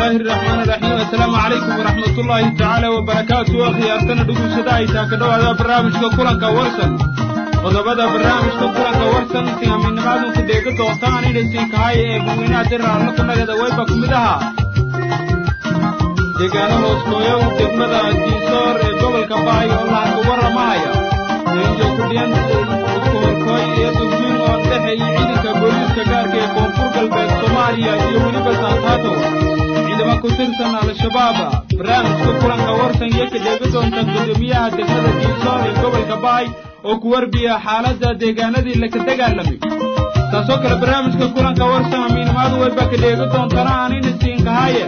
الله الرحمن الرحيم السلام عليكم ورحمة الله تعالى وبركاته أخي أرتنا دقو سداي تاكدو هذا برامج كلنك ورسن qodobada barnaamijka kulanka warsan sinamiinnimaadu ku dheega doontaan inaysin kahay ee gudweynaha diraalna ku nagada wayba ku mid ahaa deegaano hooskooyow degmada diisoor ee gobolka baay oo lahanka warramahaya iyo kudhiyan isku horkooy iyo dugsiin oo dhexeeyay ciidanka booliiska gaarka ee koonfur galbeed soomaaliya iyo weliba saasaato ciidamo ku tirsan al-shabaab barnaamijka kulanka warsan iyo ka dheega doonta guddoomiyaha degmada diisoor ee gobolka baay oo ku warbiya xaaladda deegaanadii laka dagaalamay taasoo kale barnaamijka kulanka warsan amiinimaadu wayba ka dheega doontana aanina siinkahaaye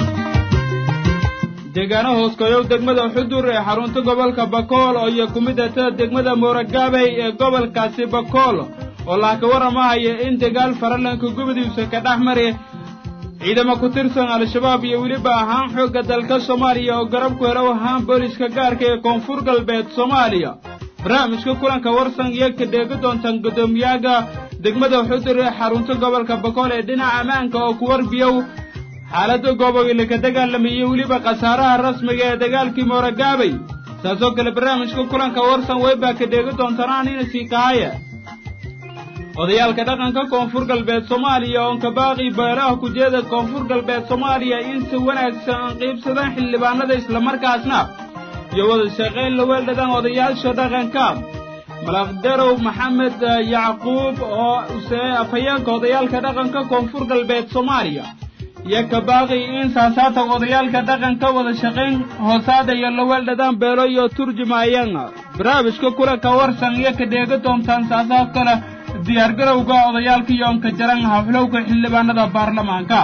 deegaano hooskoyow degmada xudur ee xarunta gobolka bakool oo iyo ku mid atada degmada mooragaabey ee gobolkaasi bakool oo laaka warramahaya in dagaal faralanka gubadiisa ka dhex mari ciidamo ku tirsan al-shabaab iyo weliba ahaan xoogga dalka soomaaliya oo garab ku helo ahaan booliska gaarka ee koonfur galbeed soomaaliya barnaamijka kulanka warsan iyo ka dheega doontaan guddoomiyaga degmada xudur ee xarunta gobolka bakool ee dhinaca ammaanka oo ku warbiyow xaaladda goobogi laka dagaalamayey weliba khasaaraha rasmiga ee dagaalkii mooragaabay saasoo kale barnaamijka kulanka warsan weybaa ka dheega doontanaan ina sii kahaya odayaalka dhaqanka koonfur galbeed soomaaliya oon kabaaqii beelaha kujeeda koonfur galbeed soomaaliya in si wanaagsan aan qiibsadaan xildhibaanada islamarkaasna iyo wada shaqayn la weeldhadaan odayaasha dhaqanka malaqdarow maxamed yacquub oo use afhayeenka odayaalka dhaqanka koonfur galbeed soomaaliya iyo kabaaqi in saasaatan odayaalka dhaqanka wada shaqayn hoosaada iyo la weeldhadaan beelo iyo turjumaayaan barnaamijka kulanka warsan iyo ka dheega doontaan saasaa kale diyaargarowga odayaalka yoonka jaran haflowga xildhibaanada baarlamaanka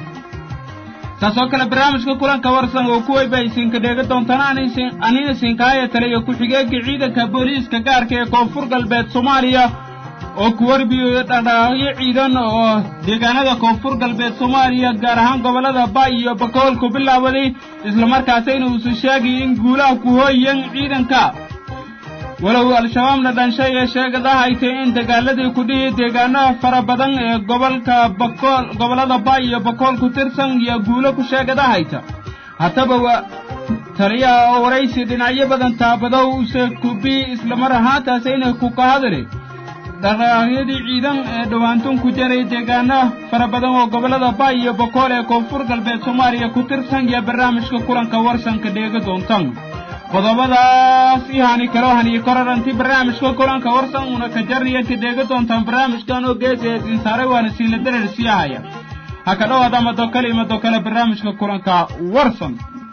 taasoo kale barnaamijka kulanka warsan oo ku weyba isinka dheega doontaan anina sinkaaya taliya ku-xigeenka ciidanka booliiska gaarka ee koonfur galbeed soomaaliya oo ku warbiyo dhadhaaqyo ciidan oo deegaanada koonfur galbeed soomaaliya gaar ahaan gobollada baay iyo bakool ku bilaabaday islamarkaasayna uusan sheegay in guulaha ku hooyan ciidanka walow al-shabaabna dhanshay ee sheegadaha ay tahay in dagaaladii ku dhihi deegaanaha fara badan ee gobolka bakool gobollada baay iyo bakool ku tirsan iyo guulo ku sheegadahayta haddaba waa taliyaha oo waraysi dhinacyo badan taabadow use kubi islamar ahaantaasayna ku ka hadli dhaqaaqyadii ciidan ee dhowaantun ku jaray deegaana fara badan oo gobollada baay iyo bakool ee koonfur galbeed soomaaliya ku tirsan iyo barnaamijka kulanka warsanka dheega doontan qodobadaas ihani kaloo haniyo koraranti barnaamijka kulanka warsan una ka jarniya ka dheega doontaan barnaamijkan oo geesa siinsaare waana siila dareer siiyahaya ha ka dhowaada madokale iyo madokale barnaamijka kulanka warsan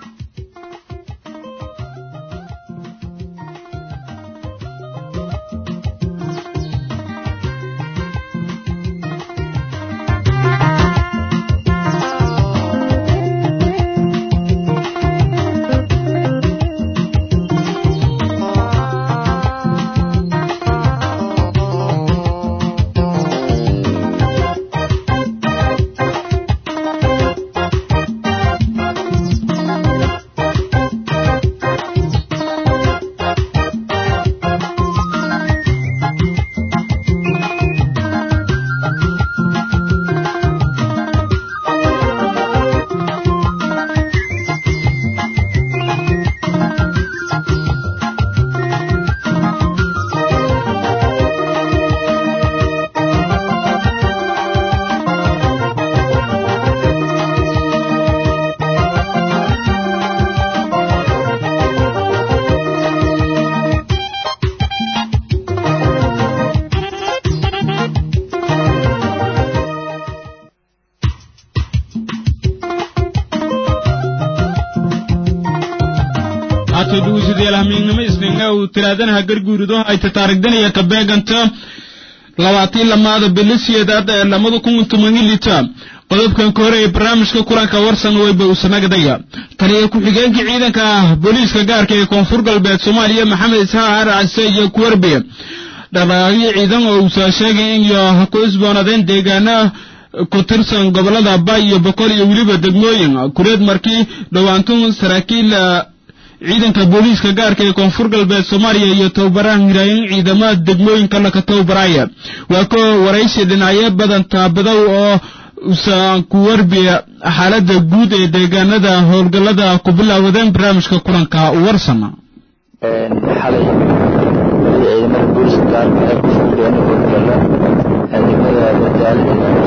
tiraadanaha garguurido hayta taarigdanaya kabeeganta labaatiin lamaada bilisiyeedaad ee lamada kun tomanilita qodobkan ka hore ee barnaamijka kulanka warsan weyba usanagdaya taliya ku-xigeenka ciidanka booliiska gaarka ee koonfur galbeed soomaaliya maxamed isxaaq arcase iyo kuwarbiya dhaqaaqyo ciidan oo uusaa sheegay in iyo ku isboonadeen deegaana ku tirsan gobolada bay iyo boqol iyo weliba degmooyin kureed markii dhowaantun saraakiil ciidanka booliiska gaarka ee koonfur galbeed soomaaliya iyo tababaraha hiraayin ciidamada degmooyinka laka tababaraya waa ko waraysi dhinacyo badan taabadow oo usaan ku warbiya xaaladda guud ee deegaanada howlgallada ku bilaawadeen barnaamijka kulanka warsana xalay ciidamada booliska gaarka ay ku fuliyeen howlgalla degmada bardaal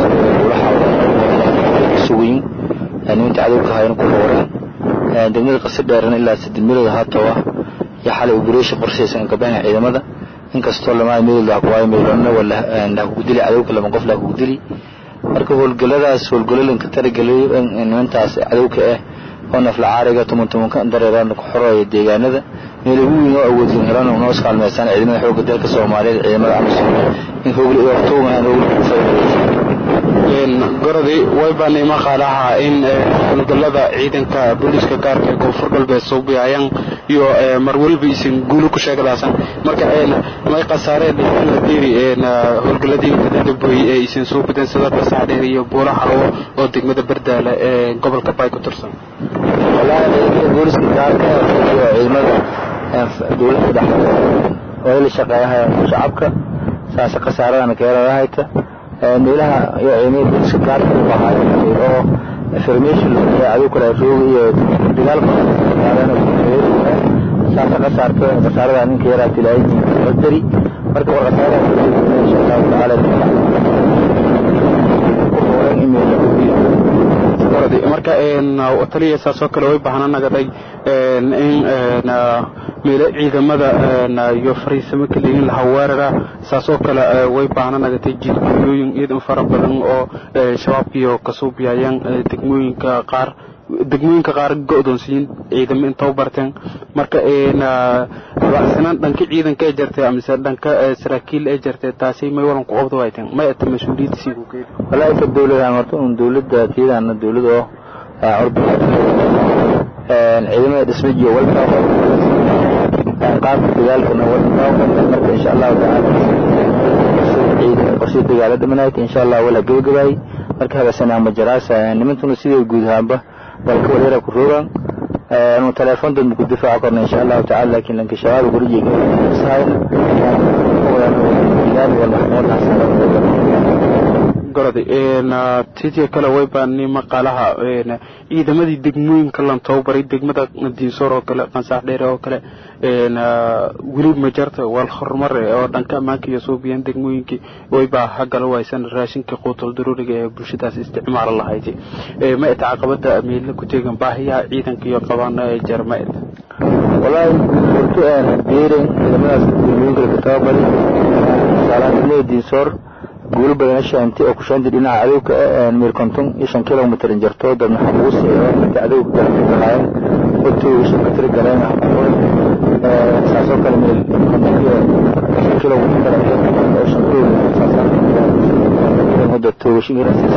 sugiin nimanka cadowka hayna ku howreen degmada qasi dheerana ilaa saddex milood haatowa iyo xalay operation qorshaysan gabahan ciidamada inkastoo lamaa milood laa kuwaayo meelona wala laa kugu dili cadowka lama qof laa kugu dili marka howlgalladaas howlgalalinka talagelay nimantaas cadowka ah oo nafla caariga tuman tumanka dareeraan ku xoraya deegaanada meel ugu weyn oo awoodin helan noo iskaalmeysaan ciidamada xoogga dalka soomaaliyeed ciidamada amisom in howli waqtugan howli ku faa'iideysan gorodi way baanay maqaalaha in howlgallada ciidanka booliiska gaarka ee koonfur galbeed suubiyayaan iyo mar walba isin guulo ku sheegadaasan marka may khasaareen la deeri howlgalladii kadadabooy ee isin soo badan sida basaxdheer iyo buula xarwo oo degmada bardaala ee gobolka bay ku tirsan wallaahi ciidamada booliiska gaarka iyo ciidamada dowladda dhexdeeda oo la shaqeeyaha shacabka saasa khasaaradana keelada hayta meelaha iyo ciidamada booliska gaarka u ahaayo oo information cadow kale rooga iyo dagaal saasa khasaarto khasaarada ninka yaraa tilaayin dari marka war khasaarada insha allahu tacaala marka taliya saasoo kale way bahana nagaday in meelo ciidamada iyo fariisamo kaleyin laha weerara saasoo kale way bahana nagatay jidgooyooyin ciidan fara badan oo shabaabkiiyo kasuubiyayaan degmooyinka qaar degmooyinka qaar go'doonsiyin ciidamo intoo barteen marka raacsanaan dhanka ciidanka ee jirtay amise dhanka saraakiil ee jirtay taasi may walan ku qabdo wayteen may ata mas-uuliyadda sii ku geedi wallaahi ka dowladaan horta un dowladda tiyadaana dowlad oo curbi ciidamada dhismajiyo walba qaabka dagaalkana walba marka insha allahu tacaala qorshe dagaala dhamanayta insha allah wala gabagabaay marka habasanaa majaraasa nimantuna sidii guud ahaanba balka wareera ku rogaan anu telefoon dad ku difaaci karno insha allahu tacaala laakiin lanka shabaab gurijiga sahayna gorodi tidii kale way baani maqaalaha ciidamadii degmooyinka lan tababaray degmada diinsoor oo kale qansax dheere oo kale weli ma jarta wal horumar oo dhanka ammaanka iyo suubiyan degmooyinkii waybaa hagala waysan raashinka quutul daruuriga ee bulshadaas isticmaalo lahayd ma ita caqabada meelna ku teegan baahiyaha ciidanka iyo qabaana ee jeer ma ita wallaahi horto beeren ciidamadaas degmooyinka laga tababaray saalaan degmada diinsoor guulo badan shaanti oo ku shaanti dhinaca cadowga meel konton iyo shan kilomitr jarto dad maxabuus inta cadowga galaayen hortooda shan ka tiri galeen saasoo kale meel konton iyo shan kilomitr oo shan kilomitr toogashin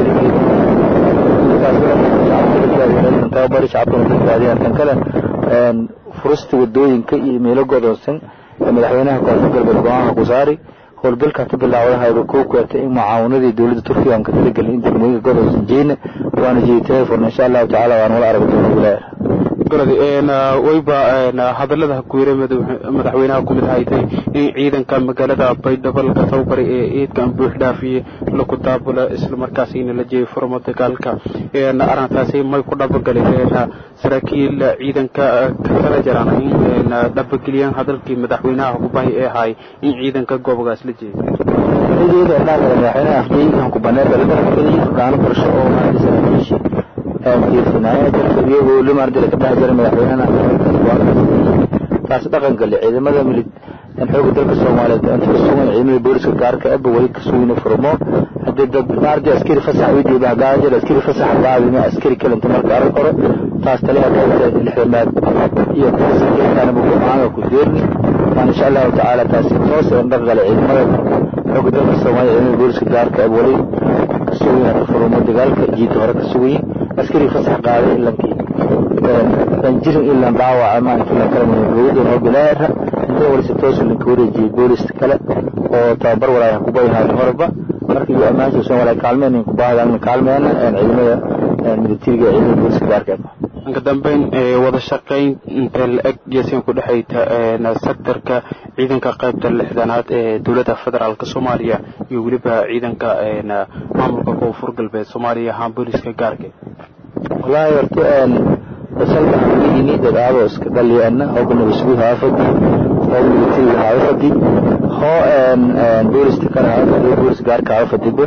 tababari shacabkana badbaadiyaan tan kale furista wadooyinka iyo meelo godoonsan madaxweynaha koonfur galbeed go-aanka ku saari howlgalka ka bilaawadaha koo kuata in mucaawanadii dowladda turkiga aan ka talagelin in degmooyinka gobolka jeena waana jeedi telefon insha allahu tacaala waan wala arag doona wilaaya gorodi wayba hadallada hakuire madaxweynaha ku mid haytay in ciidanka magaalada baydhabo laga tababaray ee ciidkan buux dhaafiye laku daabula islamarkaasina la jeeyay furmo dagaalka arrintaasi may ku dhabagalay saraakiil ciidanka ka tala jaraan in dhabageliyaan hadalkii madaxweynaha kubahi ee ahay in ciidanka goobogaas la jeeyay madaxweynaha afjeykan ku baneer balabarakelay dhaano qorshe oo maanta saraakiishi fiirsanaya dadka iyagoo limaardila ka dhex jira madaxweynahana taas dhaqan gale ciidamada milid xooga dalka soomaaliyeed inta sugan ciidamada booliska gaarka aba weli ka sugina furmo haddii dad maardi askari fasax weydiiya baa gaajir askari fasax gaadina askari kalenta marka arag hore taas taliya qaybta lixdamaad iyo kuwasakeentaana bugomaanga ku deerni waan insha allahu tacaala taasi toos ee dhaqan gale ciidamada xooga dalka soomaaliya ciidamada booliska gaarka aba weli ka sugina furmo dagaalka jiita hore ka sugayin askari fasax qaaday ilankii aan jirin ilaan dhaawaca maalinka ilan kala muhiimiyada noo bilaara inta walisa toosu linka wareejiyey boolis kale oo tababar walaaya kubayhaay horeba marka iyo ammaantiisan walaa kaalmeen in kubaahdan kaalmeena ciidamada militariga ciidamada booliska gaarka inka dambeyn wada shaqayn intee la-eg geesigan ku dhexayta sektorka ciidanka qaybta lixdanaad ee dowladda federaalk soomaaliya iyo weliba ciidanka maamulka koonfur galbeed soomaaliya ahaan booliska gaarka wallaahi horta basalka ini dadaado iska dhaliyana hooga nabasguud haafadi hooga militariga haafadi hoo boolista kale haafadi boolis gaarka haafadiba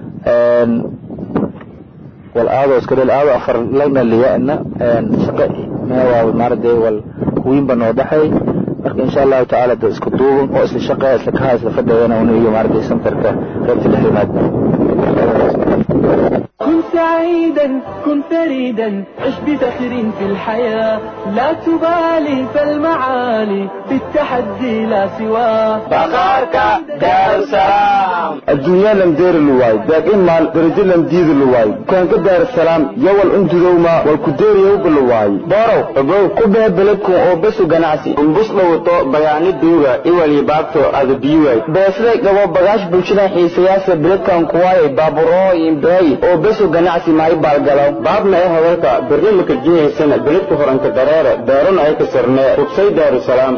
wal aado iska dhal aado afar lagna liyana shaqa meewaa maarade wal kuwiinba noo dhaxay marka insha allahu tacaala da isku duuban oo isla shaqeeya isla kaha isla fadhayana una iyo maarade santarka qaybta lixdanaad كن سعيدا كن فريدا عش بفخر في الحياة لا تبالي فالمعالي بالتحدي لا سواه بقارك دار السلام الدنيا لم دير اللواي باقي مال درجة لم ديد اللواي كان كدار السلام يوال انت دوما والكدير يوب اللواي بارو ابو كبه بلدكم او بسو جناسي انبس لوطو بياني دوغا ايوالي باكتو اذا بيواي بسرق دوا بغاش بلشنا حيسياسة بلدكم كواي بابرو ينبهي او بسو ganacsi maay baalgalo baabna ee hadalka barnaamijka jihaysana beledka horanka dareere daaruna ay ka sarnee hubsay daarusalaam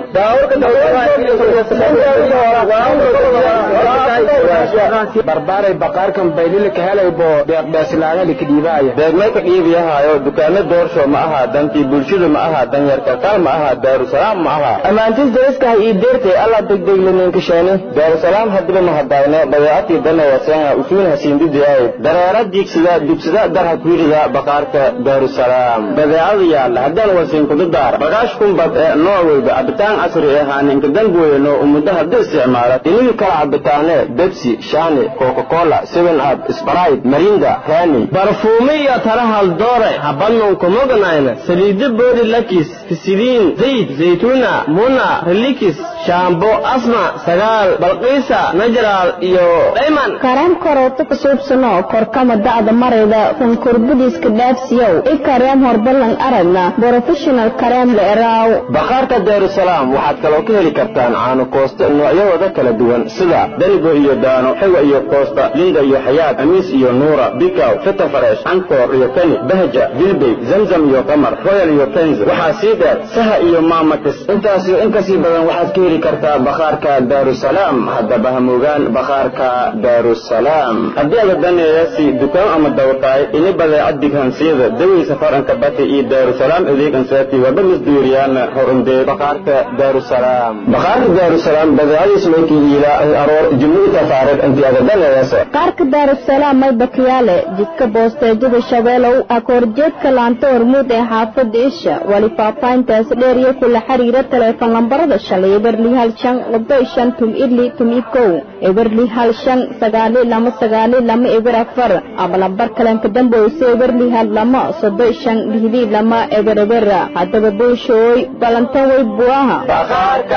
barbaaray baqaarkan baylila ka helaybo deeqbeeslaanada ka dhiibaaya deegmay ka dhiibiyahaayo dukaano doorsho ma aha dantii bulshada ma aha danyarka kal ma aha daarusalaam ma aha ammaantis dariskaha ii deertay alla degdeglaneenkasheene daarusalaam hadiba ma hadayno badeecatii dana waseena usuun hasiindidiyaay dareera diigsida dibsida darha kuirida baqaarka daarusalaam badeecada yaalla haddaan wasiin kudu daar bagaash kumbad ee nooc weyba cabitaan casri ee haaninka danbooyano umuddo hadda isticmaala inigi kala cabitaane bebsi shani coca-cola seven up sprite marinda rani barfuumi iyo tala haldoore habadnon kumoganayna saliida boodi lakis fisiliin zayd zaytuna muna relikis shaambo asma sagaal balqiisa najraal iyo dhayman kareem korooto ku suubsano korkama da'da marayda kunkurbudiska dhaafsiyow i kareem horbalan aragna professional kareem la eraaw bakhaarka daarusalaam waxaad kaloo ka heli kartaan caano koosto noocyahooda kala duwan sida danigo iyo daano xewa iyo koosta linda iyo xayaad amiis iyo nuura bikaw fita fareesh ankoor iyo kani bahja bilbey zamzam iyo qamar royal iyo kenz waxaa sii dheer saha iyo maamatis intaas iyo in kasii badan waxaad ka heli kartaa bakhaarka daarusalaam haddaba hamugaan bakhaarka daarusalaam haddii aada daneeyasi dukaan ama dawtaay ini badeecad dighansiyada dawey safaranka bati iyo daarusalaam adeeg ansaati waba misduuriyaana horundee bakhaarka daarusalaam bakhaarka daarusalaam badeecadiis maykii iilaa aroor jumhuurta faareed inti aada daneeyasa qaarka daarusalaam may bakiyaale jidka boosteejada shabeelow akoorjeedka laanta hormuud ee xaafada isha wali faafahintaas dheer iyo kula xiriira taleefon lambarada shalay eberli hal shan labo shan tum idli tum ikow eberli hal shan sagaali lama sagaali lama eber afar ama lambar kalenka damboyse eberli hal lama sodo shan lihdi lama eber eber haddaba buushooy balantan way buaha bakhaarka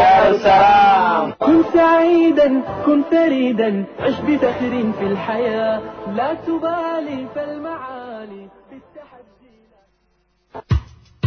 daarusalaam كن سعيدا كن فريدا عش بفخر في الحياة لا تبالي فالمعالي بالتحدي لا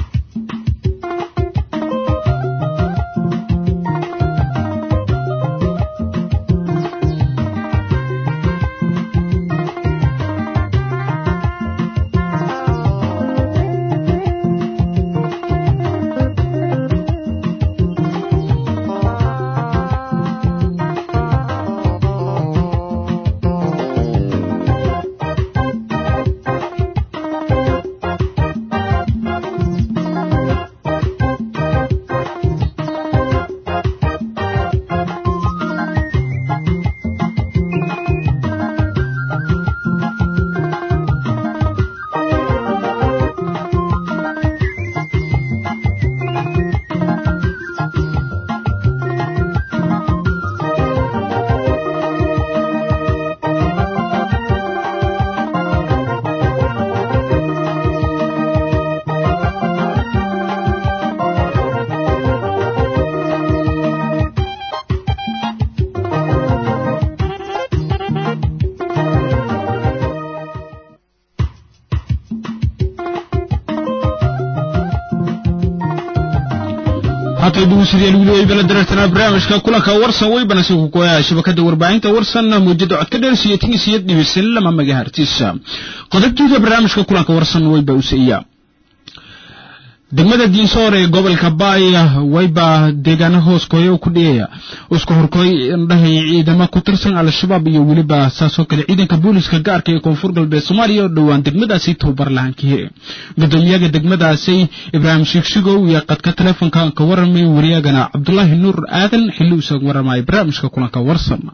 halkay dhugusadayaal weli way bala dareertanaa barnaamijka kulanka warsan weybana si kukoyaa shabakada warbaahinta warsan muujada codka dheer siyo tinisiyo dhibisan lama magahartiisa qodobtiisa barnaamijka kulanka warsan weyba usaiya degmada diinsoor ee gobolka baaya wayba deegaana hooskooya ku dhiyaya isku horkooy indhahay ciidamo ku tirsan al-shabaab iyo weliba saasoo kale ciidanka booliska gaarka ee koonfur galbeed soomaaliya oo dhowaan degmadaasi tababar lahaan ka hire gudoomiyaga degmadaasi ibraahim shiigshigow iyo qadka teleefonka ka waramay wariyagana cabdulaahi nuur aadan xilli usan waramaya barnaamijka kulanka warsan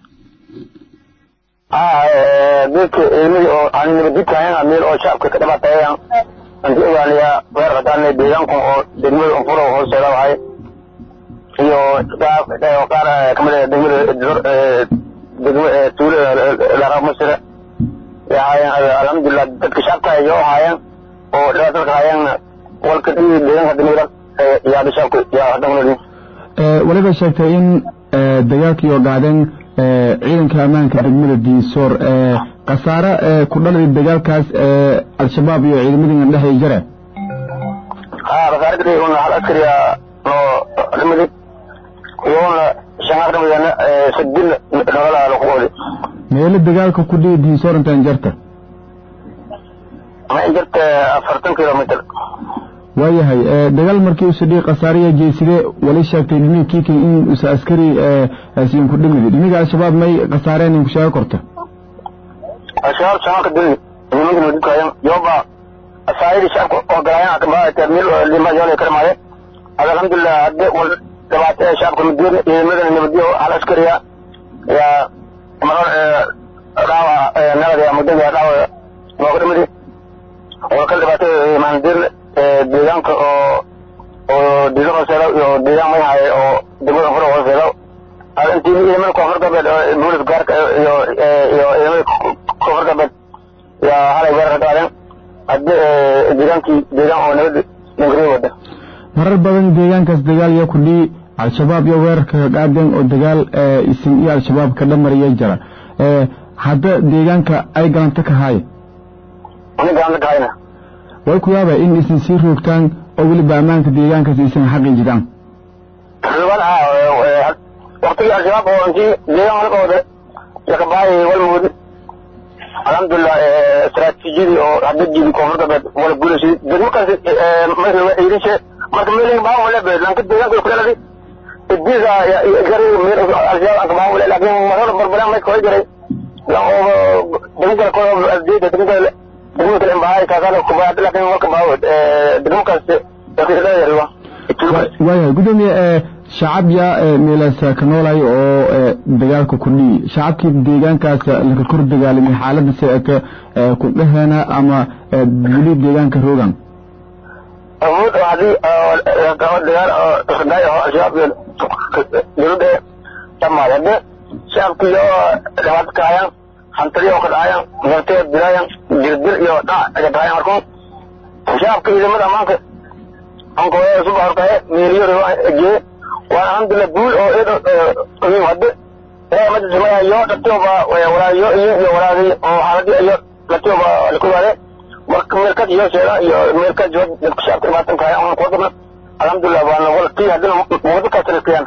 dadka ciidamada oo aan nabadgudkahayn meel oo shacabka ka dhibaatayan anti ogaanayaa weer qadaana deegaanku oo degmada unfuro hoosteeda wahay iyo qaar kamid ah degmada degma tuulada laraa masire yahaayeen alxamdulilah dadka shacabka ay oo haayeen oo dhibaatada haayeen walka deegaanka degmada yaada shacabka yaa hadda kunolin waliba sheegtay in dagaalkii oo gaadeen ciidanka ammaanka degmada diisoor khasaare ku dhalay dagaalkaas al-shabaab iyo ciidamadii dhexay jare ha khasaare una hal askariya noo dhimadi iyaguna shangaar dhimadana sadil nolola lakuqoodi meelo dagaalka ku dhihi diisoor intaan jarta ma in jarta afartan kilomitr waayahay dagaal markii usa dhii khasaariya jeyside wali sheegtay niminkiiki in usa askari siin ku dhimidi dhimiga al-shabaab may khasaareen in ku sheego korta al-shabaab shamaanka dili nimanka nabadgudkaayan yoba asaayadii shacabka oo galaayan akabaate meel lima yoolay karmaaye hada alxamdulilah hadde wal dhibaata ee shacabka madiir ciidamadana nabadiyo hal askariya yaa marar dhaawa nabad mudada dhaawa nooga dhimidi walkal dhibaata maandiir deegaanka oo oo diiga hooseeda iyo deegaan may haye oo degmada fura hooseeda intii ciidamada koonfur galbeed boolis gaarka iyo iyo ciidamada koonfur galbeed yaa halay weerar qaadeen haddi deegaankii deegaan oo nabad dhankariya wada marar badan deegaankaas dagaal yaa ku dhihi al-shabaab iyo weerarka ka qaadeen oo dagaal isin iyo al-shabaab ka dhamariyay jira hadda deegaanka ay galanta ka haaye ani galanta ka hayna way ku yaaba in isin sii roogtaan oo weliba ammaanka deegaankaas isan xaqi jiraan waktigii al-shabaab oo intii deegaan walbooda lakabaayay walmoodi alxamdulilah istaraatiijiyadii oo hadda jiidi koonfur galbeed wala guulaysaday degmo kaasi irishe marka meel baa wala be lanka deegaanka ku dhaladi idisa gari meel al-shabaab anka baa wala laakiin marada barbaraan may kooy jiray degmo kale koo asdeeda degmo kale degmo kale imbahay kaasana kubaa laakiin marka baa degmo kaasi yakisdhayariwa waayahay gudoomiye shacab yaa meelaas ka noolay oo dagaalka ku dhihi shacabkii deegaankaas laka kor dagaalamay xaaladda seeka ku dhaheena ama weli deegaanka roogan awood oo haddii dagaal isdaay oo al-shabaab dowladda dhamaay hadde shacabka iyo dhibaato kahayan hantadiyo oo ka dhacayan martee dilaayan dirdil iyo dhac aga dhacayan markun shacabka ciidamada ammaanka ankooya suba horkaye meeliyo jee waa alxamdulilah guul oo iyim hadde ilaahay majlisimaya iyo dhatioba walaayo iyo iyo walaagay oo xaaladii iyo dhatioba lakuwaade marka meelkaas iyo sheega iyo meelkaas iyo dadka shacabka dhibaatan kahay aan kuwa dabna alxamdulilah waana wala tii haddina wada kaasana iskayaan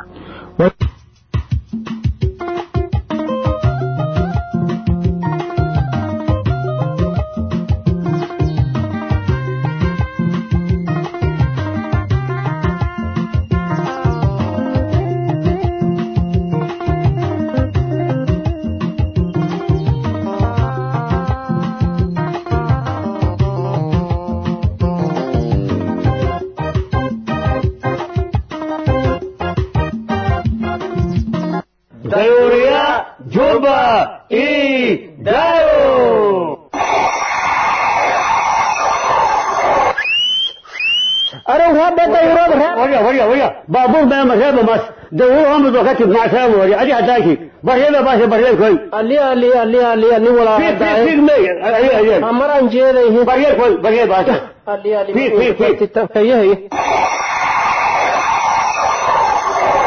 Teoría Juba y Dayo. أنا رابط يراب راب وريا وريا وريا بابور ما مرحبا بس دو هم دو كتب مع سلام وريا أدي حتاكي برهبا بس برهبا كوي علي علي علي علي علي ولا في في في مي أي أي أمر أنجيله برهبا كوي برهبا بس علي علي في في في هي هي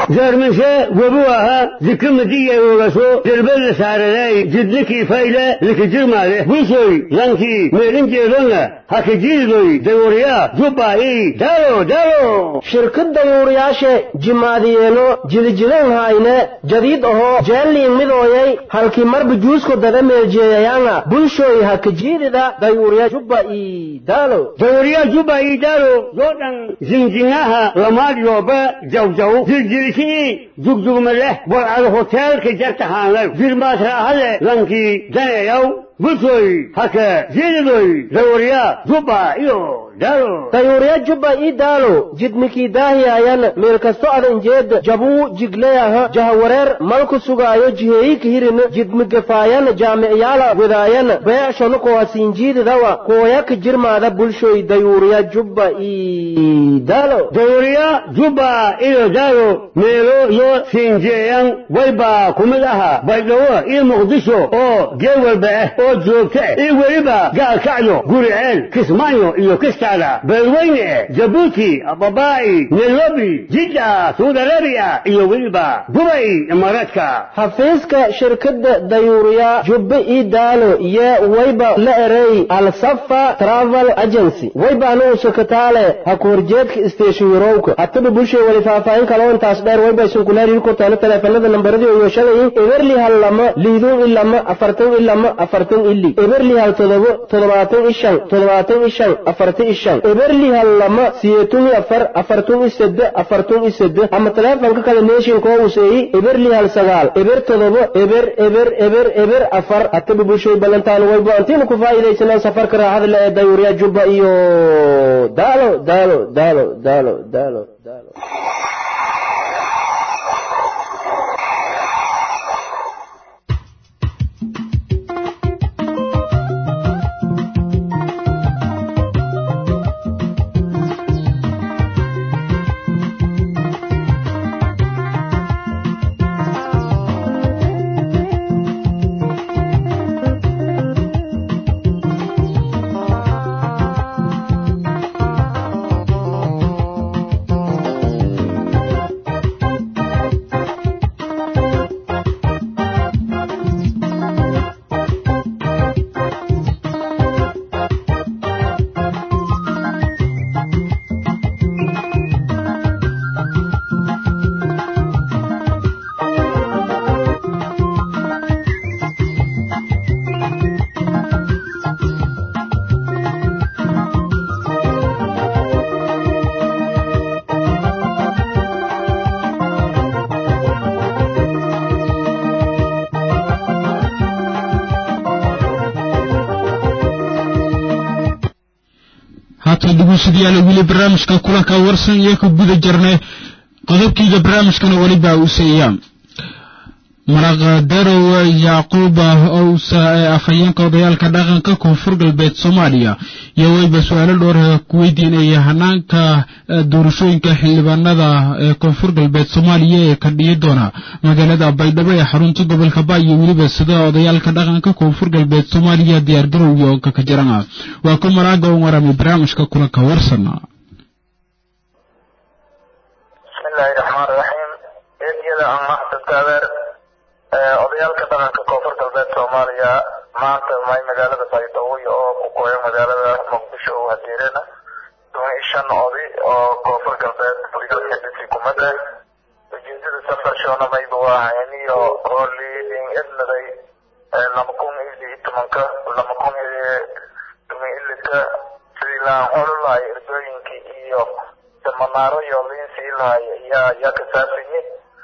زارمنشا وبوها ذكر مدية ورسو دربل سارلاي جدلكي فايلة لك جرما له بوسوي لانكي ميرين جيرونا هكي جيروي دوريا جباي دارو دارو shirkadda yuuriyaashe jimaadiyeeno jidijidan hayne jadiid ahoo jeelliin midooyay halkii marba juusko dada meeljeeyayaanga bulshooy hakajiidida dayuuriya jubba ii daalo دوريا جباي دارو يودن زنجناها لماد يوبا جو جو زلزلشي جوج جوج مله وعلى هوتيل كي جرتها جرمات هذا لانكي دنيا يو بوسوي هكا جيروي دوريا جباي دارو dayuuriya jubba ii daalo jidmikii daahiyaayan meel kasto adan jeed jabuu jigleyaha jahawareer malku sugaayo jiheeyika hirin jidmigafaayan jaamicyaala wedaayan beecshonu koohasiinjiididawa kooyaka jirmaada bulshoy dayuuriya jubba ii daalo dawriya juba iyo daaro meelo yoo siinjeeyan wayba kumid aha baydhawo iyo muqdisho oo geel walba ah oo joogta ah iyo weliba gaalkacyo guriceel kismaayo iyo kistaada beelweyne jabuuti ababaa'i nairobi jidda saudi arabiya iyo weliba dubay imaaraadka xafiiska shirkadda dayuuriya jubbe ii daalo iyo wayba la erey alsafa travel agency wayba anugu sekataale ha ku horjeedka station yarowka hataba bulshay wali faahfaahin kaloo intaas dheer wayba isunkuleeriyi ku taalo taleefanada nambaradii iyo shalayin eberli hal lama liidun i lama afartan i lama afartan ili eberli hal todobo toddobaatan i shan toddobaatan i shan afartan i shan eberli hal lama siyeetun i afar afartun i sede afartun i sede ama taleefanka kale neeshinkoo wuseeyi eberli hal sagaal eber todobo eber eber eber eber afar hataba bulshay ballantaan wayba antiinu ku faa'iidaysanaan safarka raaxada le ee dayuuriya jubba iyo daalo daalo daalo daalo daalo daalo haatan dhegeystayaal weli barnaamijka kulanka warsan iyo ka guda jirnay qodobkiiga barnaamijkana weliba uu seeyaa maraqdarow yacquub owsa ee afhayeenka odayaalka dhaqanka koonfur galbeed soomaaliya iyo wayba su-aalo dhowr ku weydiinaya hanaanka doorashooyinka xildhibaanada ee koonfur galbeed soomaaliya ee ka dhiyi doona magaalada baydhabo ee xarunta gobolka ba iyo weliba sida odayaalka dhaqanka koonfur galbeed soomaaliya diyaargarowga oo kaka jirana waa ku maraaga un warami barnaamijka kulanka warsana bismillaahi raxmaan raxiim eediyada aan mahadsanka adeer odayaalka dhaqanka koonfur galbeed soomaaliya maanta may magaalada baydhabo oo ku kooyo magaalada muqdisho oo hadeerena toban iyo shan oday oo koonfur galbeed waligalka dhisi kumada ujeedada safar shoona mayba waa hayniyo hoolidin ednaday lama kun iyo iyo tobanka lama kun iyo toban ilika sidii laan xolulahay erdooyinkii iyo samanaaro iyo liinsii lahay yaa yaa ka saabsanyi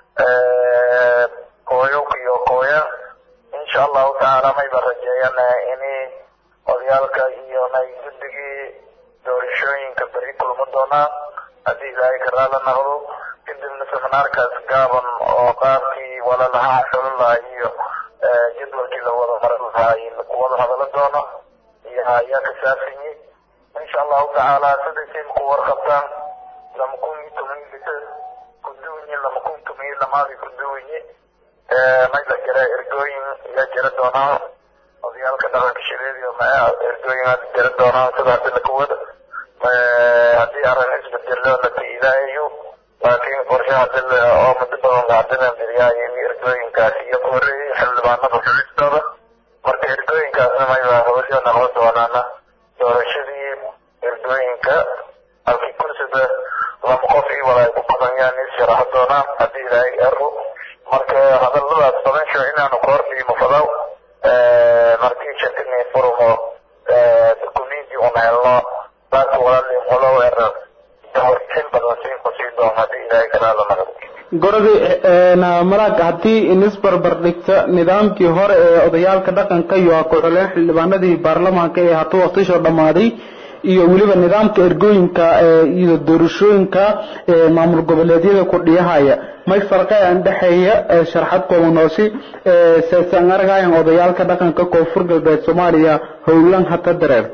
kooyowka iyo kooya insha allahu tacaala mayba rajeeyan ini odayaalka iyo nay guddigii doorashooyinka beri kulma doonaan haddii ilaahay ka raala naqdo kadibna seminaarkaas gaaban oo qaabkii walalahaa xolo lahay iyo jadwalkii la wada marin lahay wada hadalo doono iyo ayaa ka saabsanyi insha allahu tacaala sidaysay ku warqabtaan lama kun iyo toban lita kuduwinyi lama kun toban iyo lamaadi kuduwinyi mayla jira ergooyin yaa jira doonaa odayaalka dhaqanka shireediyo ma ergooyin aad jira doonaa sida hadda la kuwada haddii arrin isbedelo la tiilaayo laakiin qorshe hadii oo muddo badan lahadilan diryaaya in ergooyinkaas iyo ku horreeyey xildhibaanada xulistooda marka ergooyinkaasna mayba hawsha noqon doonaana doorashadii ergooyinka halkii kursida laba qof ii wala ay ku badanyaan is sharaxo doonaan haddii ilaahay ero marka hadaladaas badansho inaanu koordhiimo fadaw markii shakini furumo dukumenti una helno dadka walaalin walow ero dawarsin badan siin ku sii doon haddii ilaahay kalaala naqdo gorodi malaag haddii inisbarbar dhigta nidaamkii hore ee odayaalka dhaqanka iyo ku-xuleen xildhibaanadii baarlamaanka ee hatuu waqtishoo dhammaaday iyo weliba nidaamka ergooyinka iyo doorashooyinka maamul goboleedyada kudhiyahaya may farqean dhexeeya sharxad koobanoosi seesan argayan odayaalka dhaqanka koonfur galbeed soomaaliya howlan hata dareerta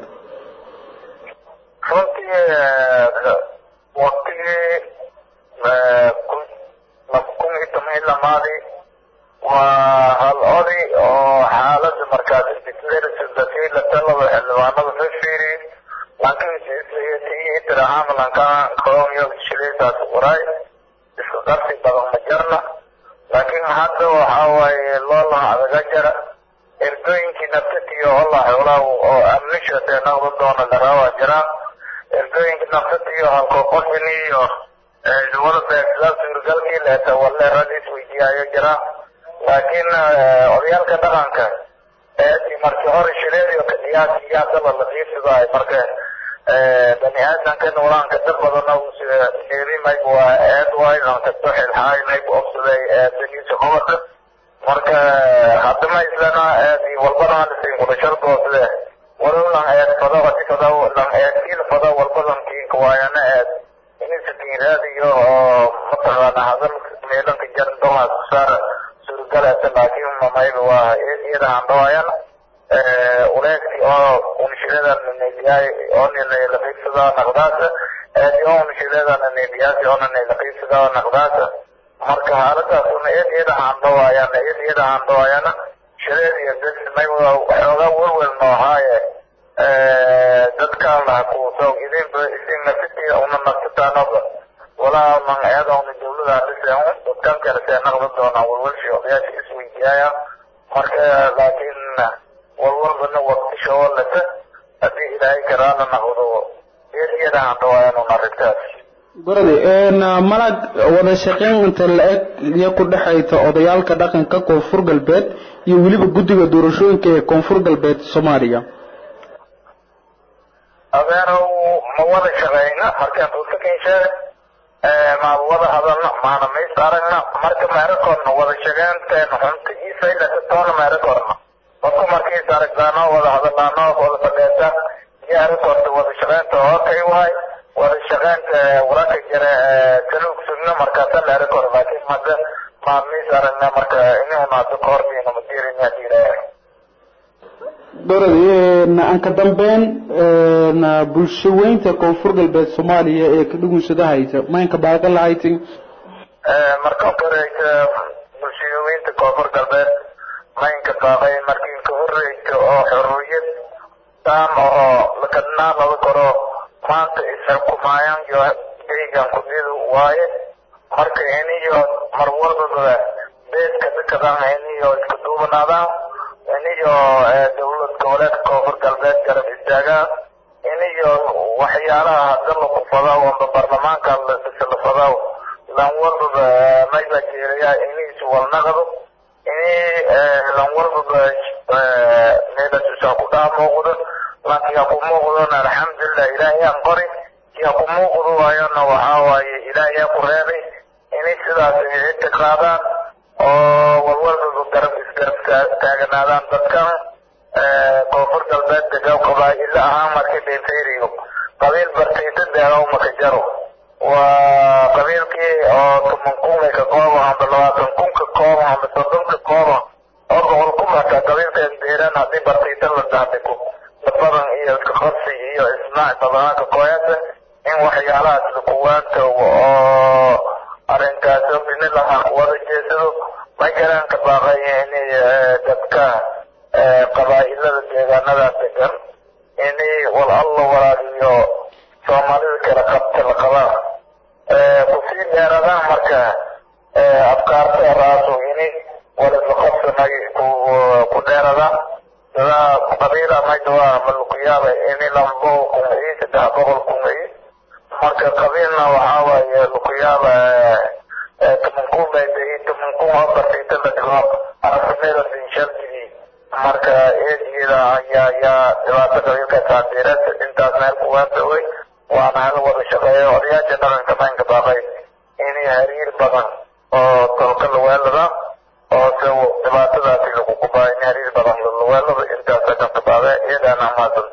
runtii waqtigii kun iyo toban lamaadii waa hal oday oo xaalada markaas isdiklerisadatii la talada xildhibaanada la fiiriyey laakiin itirahaamlankaan koloniyo shiliisaas waray isku qabsi badan ma jarna laakiin hadda waxa waaye loolaha adaga jara ergooyinkii naftatiyo allah xoolaa oo amnisha dee noqda doona laraawaa jiraan ergooyinka naftatiyo halko qofini iyo wada beegsada suurgalkii leeta walle rag isweydiiyaayo jiraan laakiin odayaalka dhaqanka eedii markii hore shileediyo kadiyaasi iyo haddaba la fiirsadaayo marka bani aadamka noolaanka dad badan neerimayb waa eed waay lankasto xilxaaynayb obsaday eedaniisa qobada marka haddama islana eedi walbana halisin kudashardoosle walowlan eed fado hadi fado lan eedkiil fado walbadan kiinka waayana eed inisa kiinraadiyo oo mataqaana hadal meelanka jarin domaas kusaar suurgalata laakiin mamayba waa iyada handhawaayan uleegti oo unshiladan nebiyaay oo nilaqaybsada naqdaasa eedi oo unshiladan nebiyaasi oo nilaqaybsada naqdaasa marka xaaladaas una eed iyada handhawaayaan eed iyada handhawaayana shileed iyo bes may waxoogaa welwel noohaaye dadkaan laha kuuso idinba isin nafsitii una nafsitaanoba walaa man eeda una dawlada dhiseen dadkan kale see naqda doonaan welwelshi odayaasha isweydiyaaya marka laakiin walwalbana waqtisha oo lata haddii ilaahay karaala naqdo iyada handhawaayaan arrintaas gorodi malag wada shaqeyn inta la-eg iyo ku dhexaysa odayaalka dhaqanka koonfur galbeed iyo weliba guddiga doorashooyinka ee koonfur galbeed soomaaliya adeerow ma wada shaqeyna markaan dadka kensheeg maan wada hadalna maana mays aragna marka meerakoorna wada shaqeynteena xunta iyo faylata toona meerakoorna dadku markiis aragtaano wada hadalaano wada fadheeta iyo arakoorta wada shaqeynta hookay waay wada shaqeynta wararka jira saluug sugna markaasa la arakoor laakiin hadda maan mays aragna marka inuna hadda koordiina madirin hadii ilaahay gorodi aan ka dambeyn bulsho weynta koonfur galbeed soomaaliya ee ka dhugunsadahaysa maynka baaqan lahaytin marka horeysa bulshooyinta koonfur galbeed maynka baaqay markii ka horeysa oo xorriyad taam oo lakadnaa laga koro maanta isxukumaayaan iyo deygan kudidu waaye marka iniyo mar walbaba beedka dadkadan iniyo isku duubanaadaan iniyo dawlad goboleedka koonfur galbeed garab istaagaan iniyo waxyaalaha hadda laku fadaw amba baarlamaanka la fadaw lan walbaba mayba jeelaya iniis walnaqdo ini lan walbaba meelasusa ku dhaa muuqdo lanki ha ku muuqdona alxamdulilah ilaahay aan qori ki ha ku muuqdo waayona waxaa waaye ilaahay ha ku reebay inay sidaas inta qaadaan oo walwalbaba garab isgarab taaganaadaan dadkan koonfur galbeed degaw qabaa'ilo ahaan markii dhinfayriyo qabiil bartaysa deegaw maka jaro waa qabiilkii oo toban kun ka kooban amba labaatan kun ka kooban amba soddon ka kooban oo boqol kun hataa qabiilkan deeran haddii bartaysa la daadigo badan iyo iska qabsi iyo ismaac badanaanka kooyasa in waxyaalahaas lakuwaanta oo arrinkaas obini lahaa wada jeesado ma jiraan ka baaqaya inay dadka qabaa'ilada deegaanadaas degan inay wal alla walaaliyo soomaalida kala qabta la qabaa kusii dheeradaan marka afkaarta raasu ini walisaqabsanay ku dheerada sida qabiila maydawa malukuyaaba ini lambo kumay saddex boqol kumay marka qabiilna waxaa waaye lukuyaaba tumankun baydahi tumankun oo bartayta la dhigo aragtimada dinshalkii marka eedyada ayaa ayaa dhibaato qabiilka taabiirad intaas meel kuwaasaway waana hala wada shaqeeyo odayaasha dhaqanka maynka baaqay inay hariir badan oo tolka laweelada oo se dhibaatadaasi lagu kubaa in hariir badan laweelada intaas dhaqanka baaqe iyadaana maadanta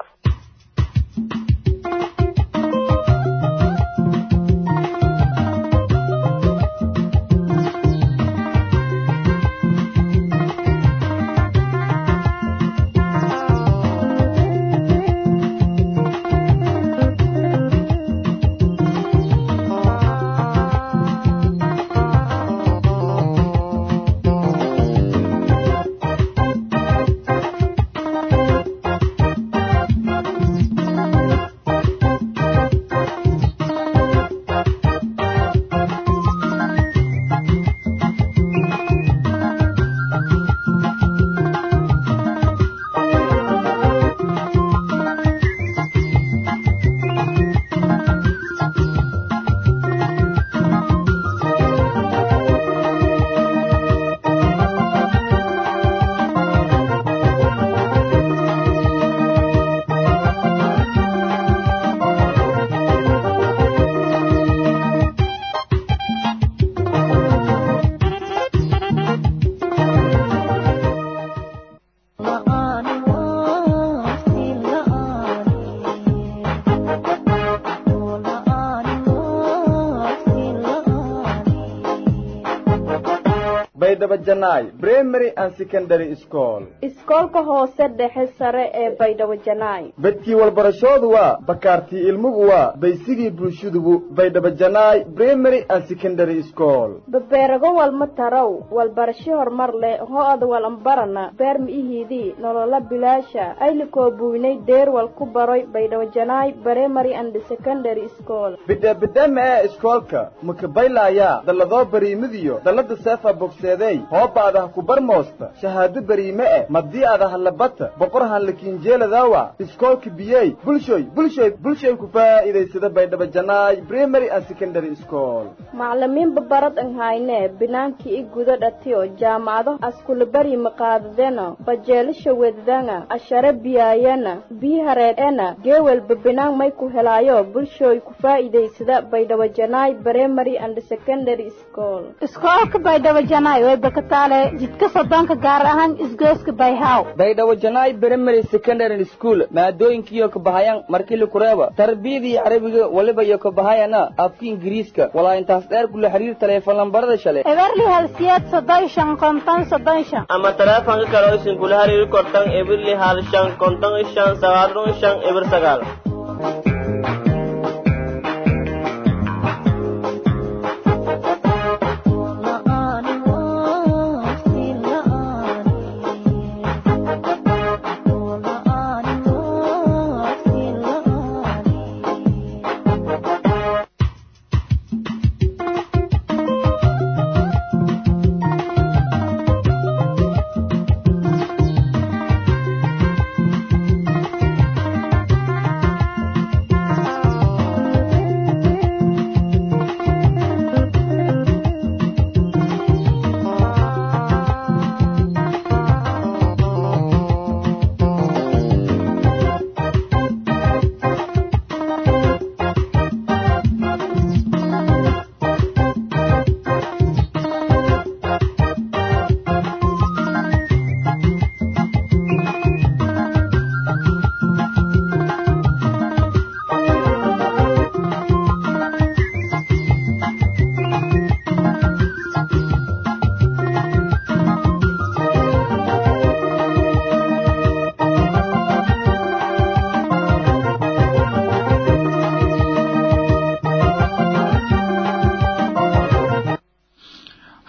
baydhabo-janaay primary and secondary school iskoolka hoose dhexe sare ee baydhabo janaay bedkii walbarashoodu waa bakaartii ilmugu waa baysigii bulshadugu baydhabo-janaay primary and secondary school babeerago walma tarow walbarasho horumar leh ho-ada walambarana beer mi'ihiidii nolola bilaasha aylikoo buynay deerwal ku baroy baydhabo janaay primary and secondary school bidheebidheema ee iskoolka makabaylaaya dalladoo bariimidiyo dallada seefa bogseeday hoobaadaha ku barmoosta shahaado bariime eh madii adaha labata boqor hanlakiinjeeladawa iskoolka biyey bulshoy bulshoy bulshoy ku faa'iidaysada baydhabo janaay primary and secondary school maclimiinba barad an hayne binaankii i guda dhatiyo jaamacado askulabari maqaadadena bajeelasha wedadanga ashare biyaayana biihareedena geewelba binaan may ku helaayo bulshooy ku faa'iidaysada baydhabo janaay primary and secondary school iskoolka baydhabo janaay way bakataale jidka sodonka gaar ahaan isgooska bayhaw baydhabo janaay primary secondary school maadooyinkiiyo kabahayaan markili kureeba tarbiyadii carabiga waliba iyo kabahayana afka ingiriiska walaa intaas dheer kula xiriir taleefon lambarada shale eberli halsiyeed soddon shan konton soddon shan ama taleefanka kale oo isin kula xiriiri kortan eberli hal shan konton shan sagaal shan eber sagaal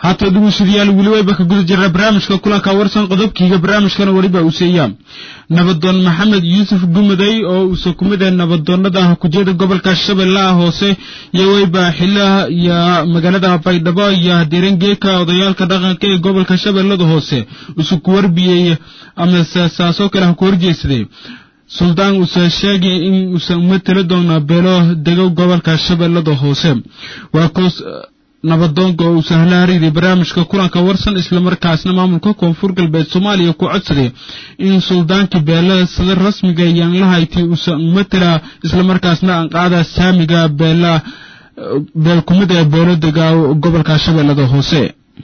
haata dhegeystayaal weli wayba ka guda jirnaa barnaamijka kulanka warsan qodobkiiga barnaamijkana weliba uu seeyaa nabadoon maxamed yuusuf gumaday oo uusa ku mid yahay nabadoonnada kujiyada gobolka shabeellaha hoose iyo wayba xilaha iyo magaalada baydhabo iyo diirangeeka odayaalka dhaqanka ee gobolka shabeellada hoose isu ku warbiyey ama saasoo kale ha ku horjeedsaday suldaan uuse sheegay in uusan uma tala doona beelo dego gobolka shabeellada hoose waa koos nabadoonka oo uu sahla hariiray barnaamijka kulanka warsan islamarkaasna maamulka koonfur galbeed soomaaliya ku codsaday in suldaankii beelada sida rasmiga yaan la haytay uusan matala islamarkaasna aan qaada saamiga beela beelkumida ee beelo dega gobolka shabeellada hoose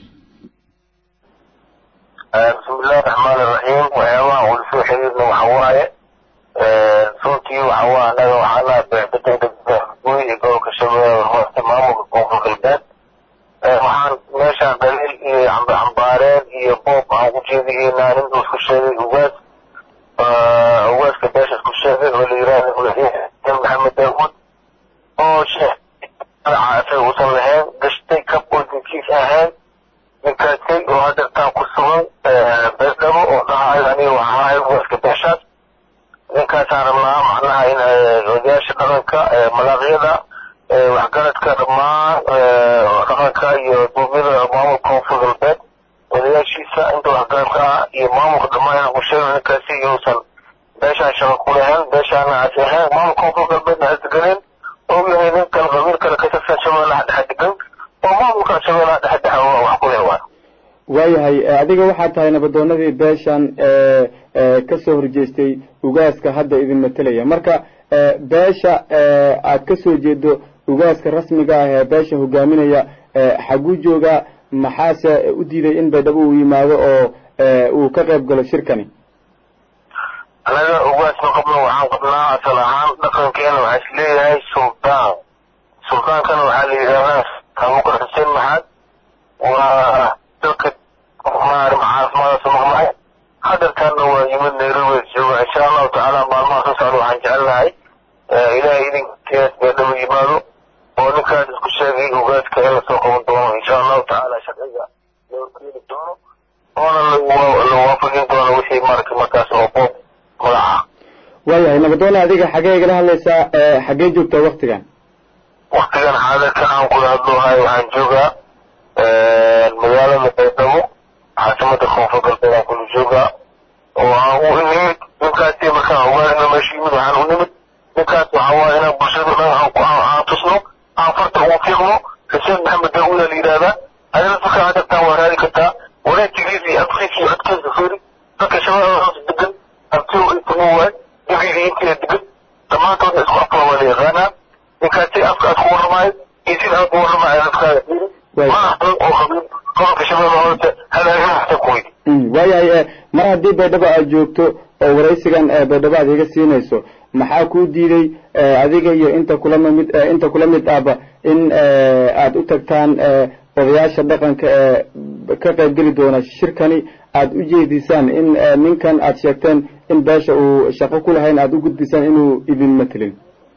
bismillahi raxmaani raxiim waxyaabaha uu soo xiriirna waxa waaye runtii waxa waa annaga waxaana beecbedel guy ee gobolka shabeellada hoose maamulka koonfur galbeed waxaan meeshaan daliil iyo cambaareen iyo boob aan ku jeedihaynaa nin uu isku sheegay ugaas ugaaska beesha isku sheegay oo la yidhaahdo madaxweyne maxamed daawuud oo sheekh magaca isaga uusan lahayn gashtay kab oo dinkiis ahayn ninkaasay oo hadeertaan ku sugan beesdhabo oo dhahayo aniga waxaa ahay ugaaska beeshaas ninkaasaan rabnaa macnaha in odayaasha dhaqanka malaaqyada waxgaradka dhammaan dhaqanka iyo duumyada maamulka koonfur galbeed odayaashiisa inta waxgaradka ah iyo maamulka dhammaan inaan ku sheegno ninkaasi inuusan beeshaan shaqo ku lahayn beeshaana aas ahayn maamulka koonfur galbeedna aas deganeen oo yahay nin kale qabiil kale ka tirsan shabeellaha dhexe degan oo maamulka shabeellaha dhexe dhexe wax ku leh waa waayahay adiga waxaad tahay nabadoonadii beeshan ee ka soo horjeestay ugaaska hadda idin matelaya marka beesha aad ka soo jeedo ugaaska rasmiga ah ee beesha hogaaminaya xaguu jooga maxaase u diiday in baydhabo uu yimaado oo uu ka qayb galo shirkani anaga ugaas ma qabno waxaan qabnaa asal ahaan dhaqankeena waxaa is leeyahay suldaan suldaankana waxaa la yidhahdaa abubakar xuseen maxaad waa dalka maarim caafimaadaas maqnahay hadeertaana waa yimid nairobi jooga insha allahu tacaala maalmaha soo socda waxaan jecelnahay ilaahay idinkees beedhabo yimaado oo ninkaas isku sheegay ugaaska in lasoo qaban doono insha allahu tacaala sharciga loo keeni doono oona la waafajin doono wixii maaragtay markaas oo boob magaca waayahay nabadoone adiga xagee igala hadlaysaa xagee joogtaa waktigan waktigan xaadirka aan kula hadloohay waxaan joogaa magaalada baydhabo caasimada koonfur galbeed aan kula joogaa oo aan u nimid ninkaasi markaan ogaanayno meesha yimid waxaan u nimid ninkaas waxaa waaye inaan bulshada dhan aan tusno aan farta ugu fiiqno xuseen maxamed daawuda la yidhahdaa adina dadka hadartaan waa raadi kartaa wanaagtigiisa iyo afkiisa iyo codkiisa fiiri dadka shabeellada hoos degan abtiyo intama waay digiisa intiina degan dhammaantoodna isku afkala waa la yaqaanaa ninkaasi afka aad ku warramaayo iyo sida aad ku warramaayo dadkaaga fiiri maaha dad oo qabiil gobolka shabeellada hoose halaagana hata ku weydi waayahay mar haddii baydhabo aad joogto oo waraysigan baydhabo aad iga siinayso maxaa kuu diiday adiga iyo inta kula mid inta kula mid ahba in aad u tagtaan odayaasha dhaqanka ee ka qaybgeli doona shirkani aad u jeedisaan in ninkan aad sheegteen in beesha uu shaqo ku lahayn aad u gudbisaan inuu idin matelin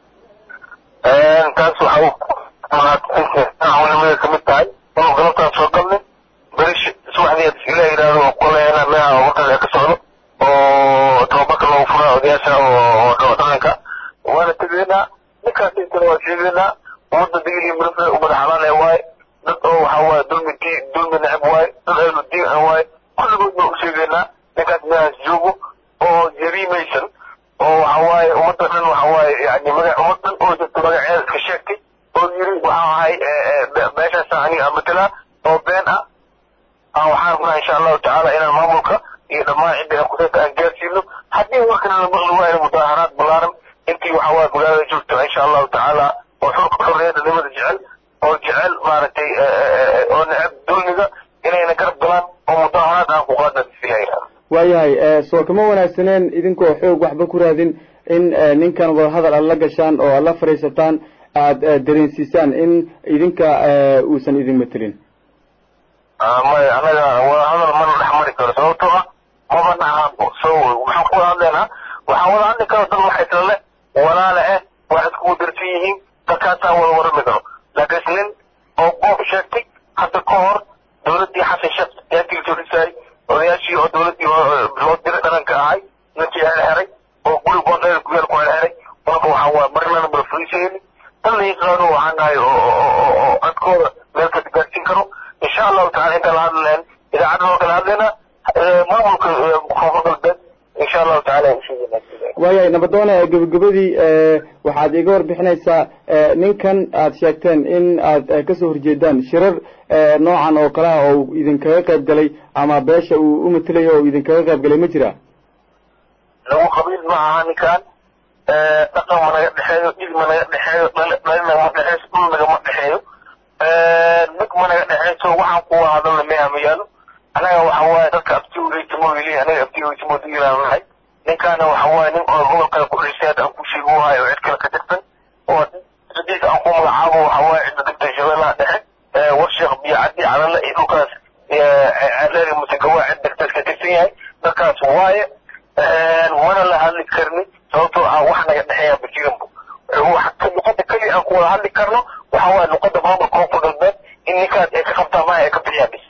taas waxaunimada kamid tahay inuu galabtaan soo galnay beri subaxdii ilah yidhaahdo kuleena meeha warkaas ka socdo oo tababarka loogu furaa odayaasha oo dhaqanka waana tegaynaa ninkaas intana waa sheegaynaa ummadda digil iyo mirifle ummada xalaal ee waaye dad oo waxaa waaye dulmi dii dulmi neceb waaye dad ahlu diin ah waaye kulligood baan u sheegaynaa ninkaas meehaas joogo oo jariimaysan oo waxa waaye ummadda dhan waxa waaye yani magac ummad dhan oo jirta magaceeda iska sheegtay oo yiri waxaa ahay meeshaasa aniga matala oo been ah aan waxaan rabnaa insha allahu tacaala inaan maamulka iyo dhammaan cidda aan kudayta aan gaarsiino haddii warkana la maqli waayo mudaaharaad ballaaran intii waxa waaye magaalada joogto insha allahu tacaala oo xurka xorriyadda nimada jecel oo jecel maaragtay oo neceb dulmiga inayna garab galaan oo mudaaharaad aan ku qaadna filayna waayahay soo kama wanaagsaneen idinkoo xoog waxba ku raadin in ninkan wadahadal aad la gashaan oo aad la fadhiisataan aad dareensiisaan in idinka uusan idin matelin may anaga wadahadal mana dhex mari karo sababtoo ah maba nahaabo so maxaan ku wada hadlaynaa waxaan wada hadli karo dad wax isla leh walaale eh wax iskugu darsan yihiin dadkaasaan wada warami karo laakiin nin oo boob sheegtay hadda ka hor dowladdii xasan shaq yaakii soo dhisaayay odayaashii oo dowladdii loo diray dharanka ahay ninkii xelxeray oo guri boondheer guyeel ku xelxeray marka waxaa waa marnana mala fulisayni tan la yaqaano waxaan nahay oo codkooda meel ka gaarsiin karo insha allahu tacala intaan la hadli lahayn idaacadda oo kala hadlayna maamulka koonfur galbeed insha allahu tacala waayahay nabadoone gebagabadii waxaad iga warbixinaysaa ninkan aad sheegteen in aad kasoo horjeedaan shirar noocan oo kale ah oo idinkaga qayb galay ama beesha uu u matelayo oo idinkaga qayb galay ma jira lagu qabiil ma aha ninkan dhaqan ma naga dhexeeyo dhig ma naga dhexeeyo dhali nagama dhexeyso dhul nagama dhexeeyo mid ma naga dhexeyso waxaan kuwa hadalna meha ma yaalo anaga waxa waaye dadka abtiweytimo weli anaga abtiweytimo diilaan nahay ninkaana waxa waaye nin oo gobolkale ku dhisay aan ku sheegi waayo oo cid kale ka tirsan oo cidiisa aan ku magacaabo waxa waaye cidda degta shabeellaha dhexe warsheekh biyo caddi calala iyo dhulkaas ceereeri musegawaa cid degtaas ka tirsan yahay dadkaas waaye mana la hadli karni sababtoo ah wax naga dhexeeya bajiranbu luqada keliya aan ku wada hadli karno waxa waaye luqada maamulka koonfur galbeed in ninkaas ay ka qabtaa maaha ay ka bixiyaan bis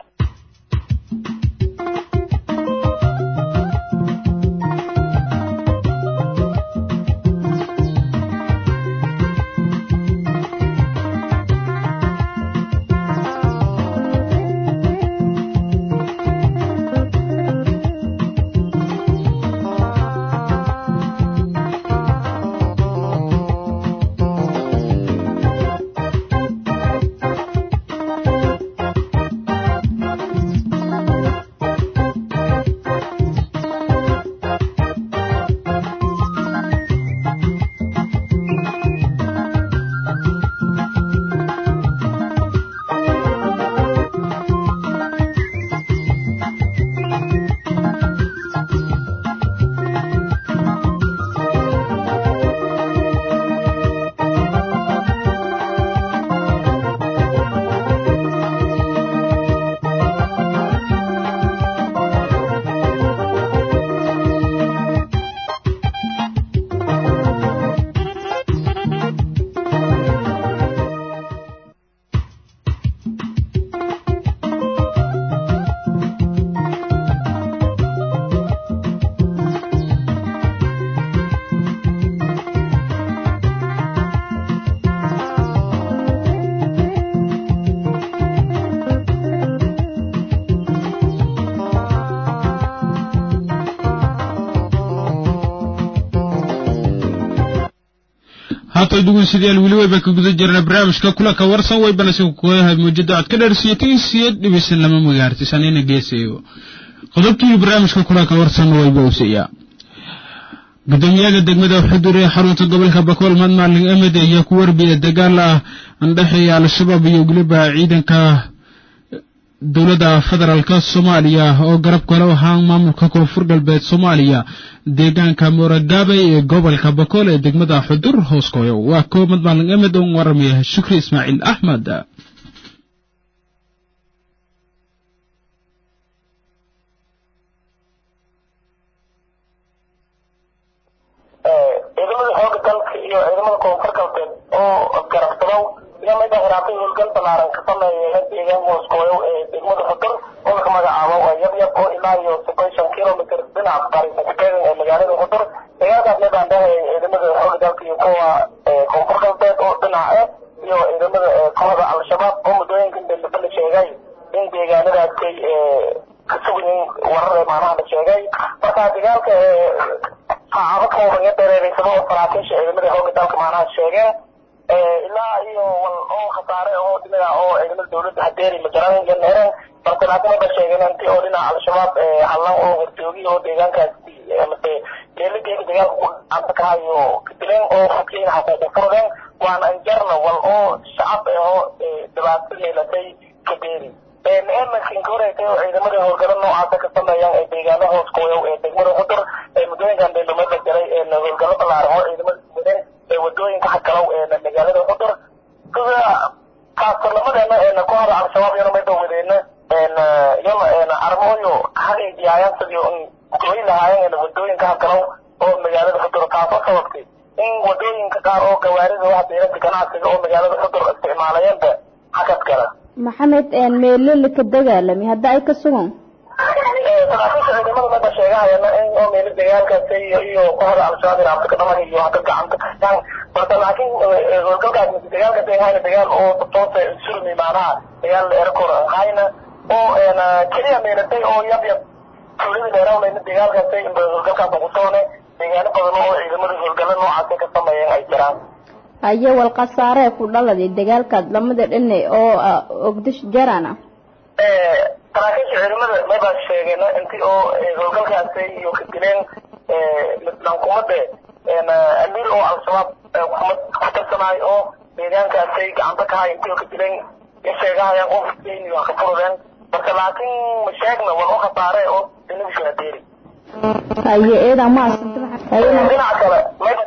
haatay dhegeystayaal weli wayba ka guda jirna barnaamijka kulanka warsan waybana si kuyahay muujada cod ka dheersiiyataysiya dhibisan lama magaartisan ina geesayo qodobkii barnaamijka kulanka warsan wayba usiyaa gudoomiyaha degmada xudur ee xarunta gobolka bakool madmaalin emed ayaa ku warbiyay dagaal ah andhexeeya al-shabaab iyo weliba ciidanka dowladda federaalka soomaaliya oo garab kale ahaan maamulka koonfur galbeed soomaaliya deegaanka mooragaabay ee gobolka bakool ee degmada xudur hooskoyo waa koo madmaalin emed oo waramaya shukri ismaaciil axmed ciidamada xooga dalka iyo ciidamada koonfur galbeed oo garabsadow iyo mida hiraatay howlgal balaaran ka sameeya deegaan hooskooyow ee degmada xudur oo laga magacaabo waa yab yab oo ilaa iyo soddon shan kilomitr dhinaca bariisa ka teegan ee magaalada xudur dagaalkaas midaan dhahay ciidamada xooga dalka iyo kuwa koonfur galbeed oo dhinaca ah iyo ciidamada kooxda al-shabaab oo muddooyinkan dambe la sheegay in deegaanadaasay ka sugayin warar ee maanaha la sheegay marka dagaalka saacado kooban iyo dareereysado oo saraakiisha ciidamada xooga dalka maanaha sheegeen ilaa iyo wal oo khasaare oo dhinaca oo ciidamada dowladda hadeeri majaraan ganheereen balse laakiin wada sheegeen intii oo dhinaca al-shabaab hallan oo horjoogiy oo deegaankaasi mase geelageega dagaalka ku gacanta ka hayo kadileen oo xogkiina xaquuqu furdeen waana anjarna wal oo shacab oo dhibaato yeelatay kabeeri emarkinka horeysay oo ciidamada howlgalo noocaasa ka sameeyaan ee deegaano hoos kooyow ee degmada xudur ee muddooyinkan beendhameedla galay ee howlgalo ballaaran oo ciidamada wadeen ee wadooyinka xagalow ee magaalada xudur sida kaastarnimadeena eena ku hada al-shabaab iyana mayba wadeena iyana armooyo hagaydiyaayaan sidii goy lahaayeen wadooyinka xagalow oo magaalada xudur taasoo sababtay in wadooyinka qaar oo gawaarida wax beerada ganacsiga oo magaalada xudur isticmaalayeenba hakad gala maxamed meelele ka dagaalami hadda ay ka sugan saraakiisha ciidamada mada sheegahayana in oo meelo dagaalkaasi iyo iyo kooxda al-shabaab in afrika dhaman iyo haka gacanta kastaan marka laakiin howlgalkaas mise dagaalkaasi ay hayna dagaal oo toose surmi maanaha dagaal erkor hayna oo keliya meelatay oo yab yab tuulada dheerawnayna dagaalkaasi howlgalkaas ugu toone deegaano badan oo ciidamada howlgalla noocaasi ka sameeyeen ay jiraan haye wal khasaaree ku dhaladay dagaalkaad lamada dhine oo ogdish jarana saraakiisha ciidamada maybaa sheegeen intii oo howlgalkaasi iyo ka dileen dhankumade amiir oo al-shabaab kumad ku tirsanaayo oo deegaankaasi gacanta ka hay intii oo ka dileen sheegahayaan qofkeen iyo ka furudeen marka laakiin ma sheegna waa oo khasaare oo dinagishu adeeri haye eeda maas dhinaca kale mayba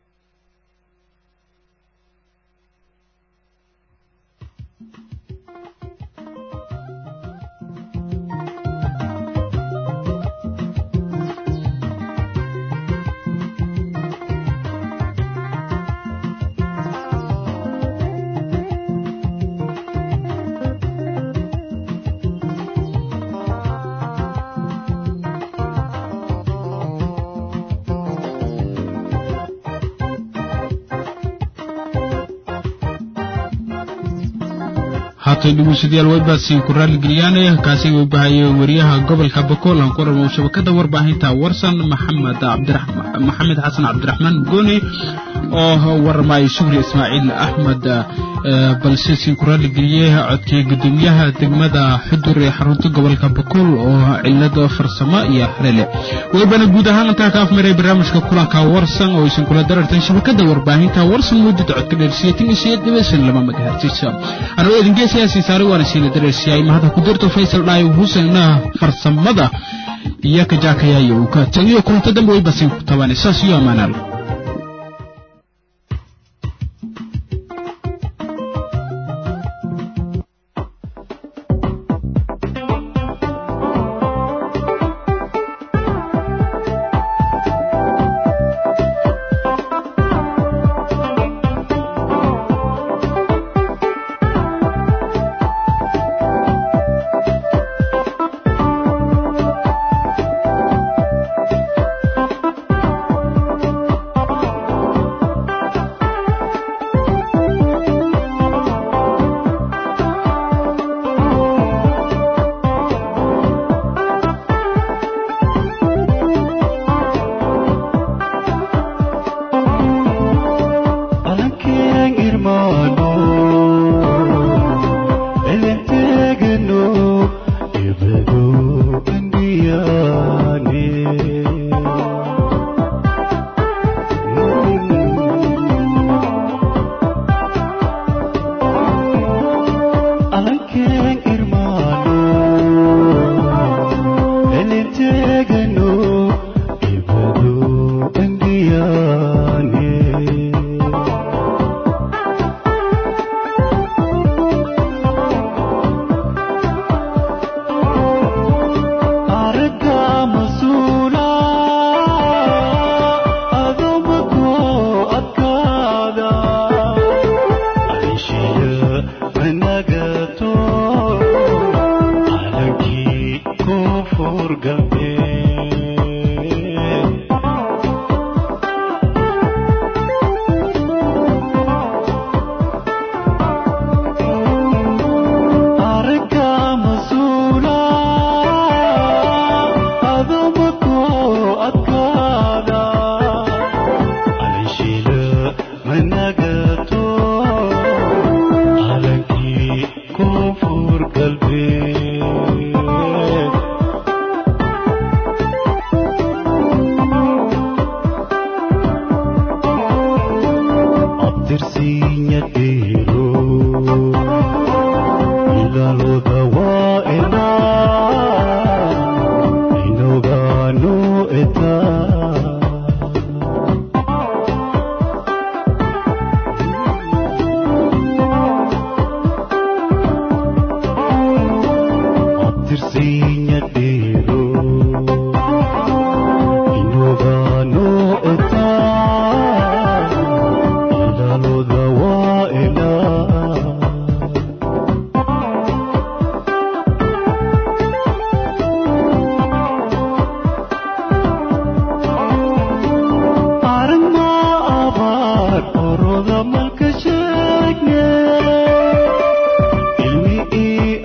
haatay dhegeystayaal waybaadsiin ku raalligeliyaane kaasi uu bahayay wariyaha gobolka bakool aan ku rabo shabakada warbaahinta warsan maxamed cabdiraxmaan maxamed xasan cabdiraxmaan gooni oo warmay shukri ismaaciil axmed balse siin ku raalligeliyey codkii gudoomiyaha degmada xudur ee xarunta gobolka bakool oo cilada farsamo iyo xalele waybana guud ahaan intaa ka afmaray barnaamijka kulanka warsan oo isin kula dararteen shabakada warbaahinta warsan muddada codka dheersiyatin iyo sideed dhibisan laba magahertis anoo idinke siyaasiin saaray waana siina dareersiyay mahada ku dirto faysal dhaayo huseena farsamada iyo ka jaakayaayo uu ka tagiyo kulanta dambe way basiin ku tabanay saas iyo amaanaal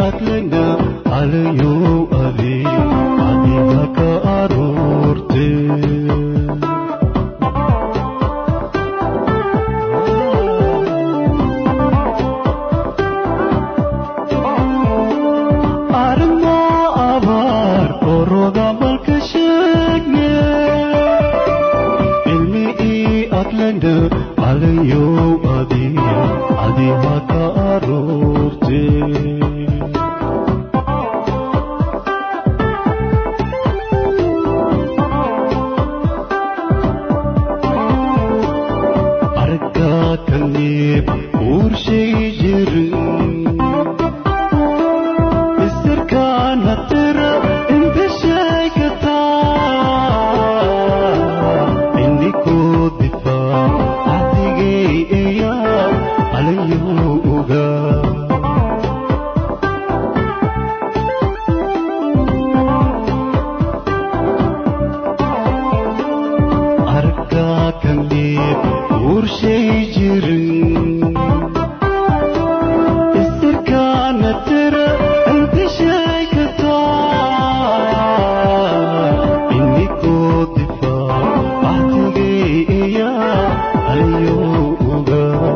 adlena alayo adi adiga ka aroorte armo abar oroda malka shegne ilmi i adlena alayo adi adiga ka aroorte argaa kaniib uurshay jirin isirkaana tira inta sheegataa indhikoo difaa adigay eyaa alayoo ogaa argaa kaniib uurshay jirin isirkaana tira inta sheegataa indhikoo difaa adigay eyaa alayoo ogaa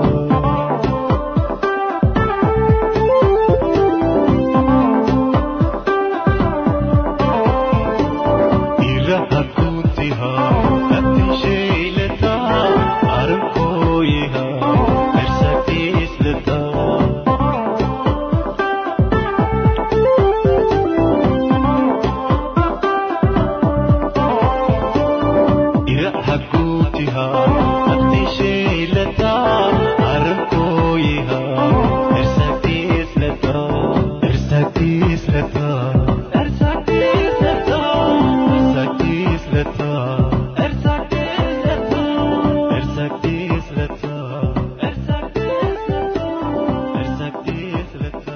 iraha kutiha atishaylata arkoyiha ersakislata iraha kutiha atishaylata arkoyiha ersakislata ersakislata ersakislata ersakislata ersakislata ersakislata ersakislata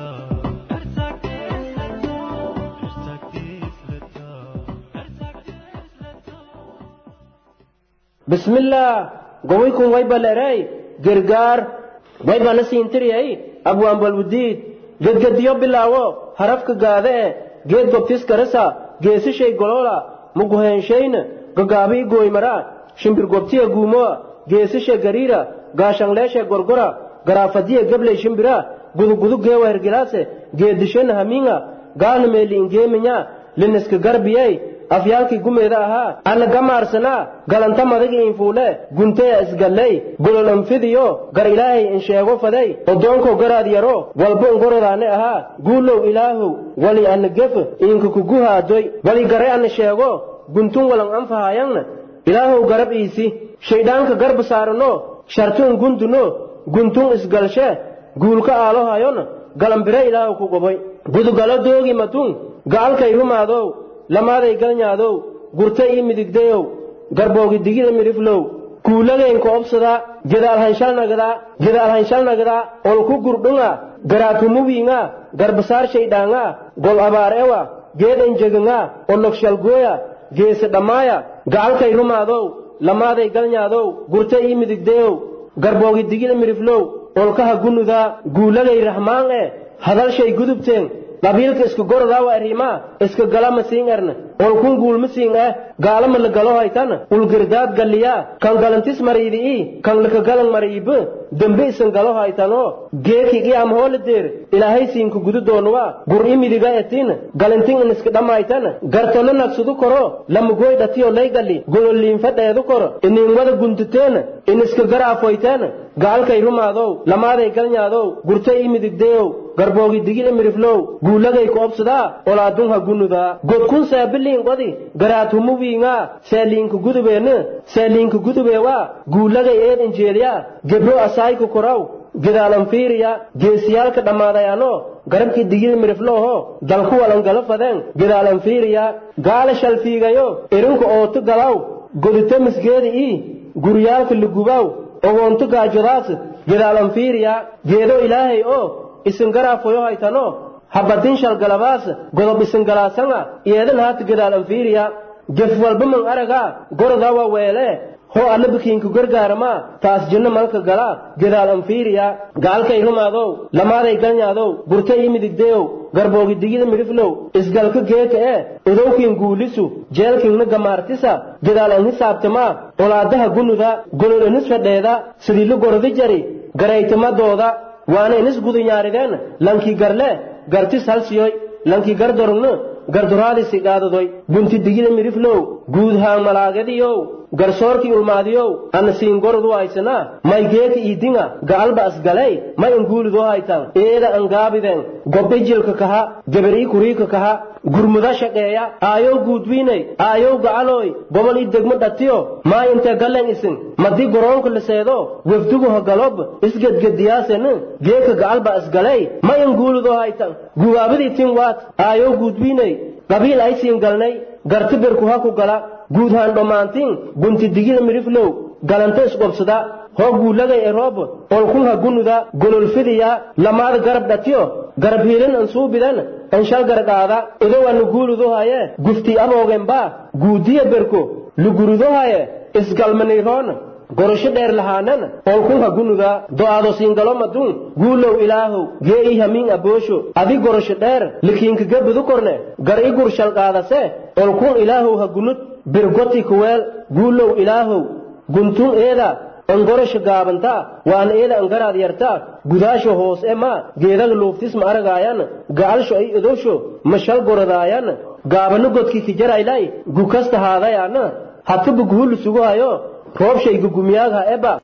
bismillaah gowaykun wayba leray gargaar wayba na siintiriyay abwaan balwudiid gedgediyo bilaawo harafka gaade e geed gobtiskarasa geesishay goloola muguheenshayna gagaabii gooymara shimbir gobtiya guumoa geesishe gariira gaashanleeshe gorgora garaafadiya gebley shimbira gudugudu geewa hergilaase geedishena hamiinga gaalna meeli ingeeminya liniska garbiyey afyaalkii gumeeda ahaa ana gamaarsanaa galanta madagi infuule gunteya isgalley gololanfidiyo gar ilaahay insheego faday odoonko garaad yaro walbo ngorodaane ahaa guulow ilaahow wali ana gef inka kuguhaadoy wali gare ana sheego guntun walan anfahayangna ilaahow garab iisi shaydhaanka garba saarano shartun gunduno guntun isgalshe guulka aalohayon galambire ilaahow ku goboy gudugalo doogi matun ga'alkay rumaadow lamaaday galnyaadow gurta ii midigdayow garboogi digida midhiflow kuulageenka obsada gedaalhanshalnagda gedaalhanshalnagda olku gurdhunga garaatumuwiinga garbasaar shaydhaanga gol abaarewa geed enjeganga onogshalgooya geese dhammaaya gacalkay rumaadow lamaaday galnyaadow gurta ii midigdayow garboogi digida midhiflow olkaha gunudaa guulagay rahmaan e hadalshay gudubteen qabiilka iska gorodaa arrimaa iska galama siin erna olkun guulma siin eh gaalama la galo haytan ulgirdaad galliyaa kan galantis mariidi'i kan laka galan mariibe dembe isan galo haytano geekigi am hoole deer ilaahay siinka gudu doonuwa gur'i midiga etin galantin in iska dhammaytan gartona nagsudu koro lamugoy dhatiyo lay galli gololiinfa dheedu koro inin wada guntuteen in iska garaafoyteen gaalkay rumaadow lamaaday galnyaadow gurta ii midigdeyow garboogi digida miriflow guulagay ku obsadaa olaadunha gunudaa godkun seebiliin qodi garaatumuwiingaa seeliinka gudubeenne seeliinka gudubeewaa guulagay eed injeeliyaa gebro asaayku koraw gedaalanfiiriya geesiyaalka dhammaadayaano garabkii digida miriflooho dalku walangalo fadeen gedaalanfiiriya gaala shalfiigayo erinka ootu galaw godita misgeedi ii guryaalka lugubaw ogoontu gaajodaas gedaalanfiiriya geedo ilaahay oo isin garaafoyo haytano habadin shalgalabaas godob isin galaasanga iyeedan haata gedaalanfiiriya gef walba man aragaa gorodaa waa weelee hoo alla bikiinku gargaaramaa taas jinno malka gala gedaal anfiiriya gaalkay rumaadow lamaaday galnyaadow gurta ii midigdeyow garboogi digida midhiflow isgalka geeka ee udowkiin guulisu jeelkiinna gamaartisa gadaal an hisaabtamaa olaadaha gunuda golol inis fadheeda sidiilu gordi jari garaytamadooda waana inis gudunyaarideen lankii garle gartis halsiyoy lankii gardorogna garduraadisi qaadadoy gunti digida midhiflow guud haan malaagadiyow garsoorkii ulmaadiyow ana siingorodu haysanaa may geeka iidinga ga'alba asgalay may anguulidoo haytan eeda angaabiden gobijilka kaha geberii kuriika kaha gurmuda shaqeeya aayow guudwiinay aayow ga'alooy gobol ii degmo dhatiyo maa intee gallen isin madii goroonka liseedo wefdugu hagalob isgedgediyaaseni geeka ga'alba asgalay may anguulidoo haytan gubaabadii tin waat aayow guudwiinay qabiil ay siin galnay garti berku ha ku gala guud haan dhammaantiin gunti digida midhiflow galanta isqobsada hoo guulagay eroob olkun ha gunuda gololfidiya lamaada garab dhatiyo garab hiilin an suubidan an shal garqaada idowannu guuludohaye gufti aboogenbaa guudiya berko lugurudohaye isgalmaniroon gorosho dheer lahaanan olkun ha gunuda do'aado siingalomadun guulow ilaahow gee'ii hamiin aboosho adi gorosho dheer likiinkaga budu korne gar i gur shalqaadase olkun ilaahow ha gunud birgoti kuweel guulow ilaahow guntun eeda angorosho gaabantaa waan eeda angaraad yartaa gudaasho hoos e maa geedaga luuftis ma aragaayan ga'alsho ay idowsho mashal gorodaayan gaabano godkii kijaraylay gukasta haadayaana hatuba guhulu suguhayo roobshay gugumiyaagha eba